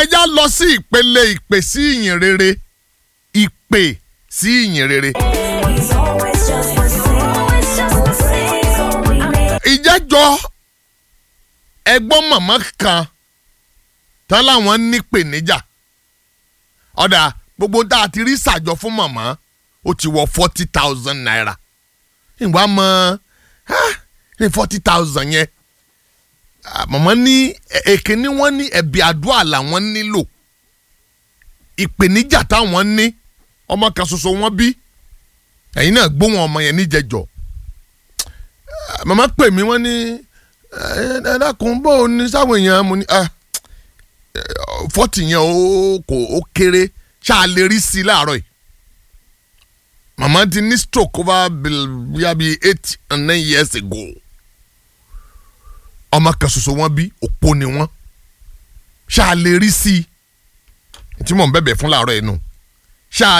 ẹja lọ sí ìpele ìpè sí ìyìn rere ìpè sí ìyìn rere. He's always just the same. Always just the same. So we make ìjẹ́jọ́ ẹgbọ́n màmá kan tán láwọn ní pèníjà ọ̀dà gbogbo tá a ti rí sàjọ fún màmá ó ti wọ forty thousand naira ìwà mọ ní forty thousand yẹn Ah, màmá ní ẹ- èkíní wọn ní ẹ̀bì àdúrà làwọn nílò ìpèníjà táwọn ní ọmọ kan ṣoṣo wọn bí ẹ̀yin náà gbóhùn ọmọ yẹn níjẹjọ́ màmá pè mí wọ́n ní ẹ ẹ dákun bó o ní sáwọn èèyàn mo ní fọ́tì yẹn ó kò ó kéré ṣáà lè rí sí i láàárọ̀ yìí màmá ti ní stroke over bíi bíi eight and nine years ago ọmọ kan ṣoṣo wọn bí òpó ni wọn ṣáà lè rí sí i tí mò ń bẹ̀bẹ̀ fún láàárọ̀ yìí nù ṣáà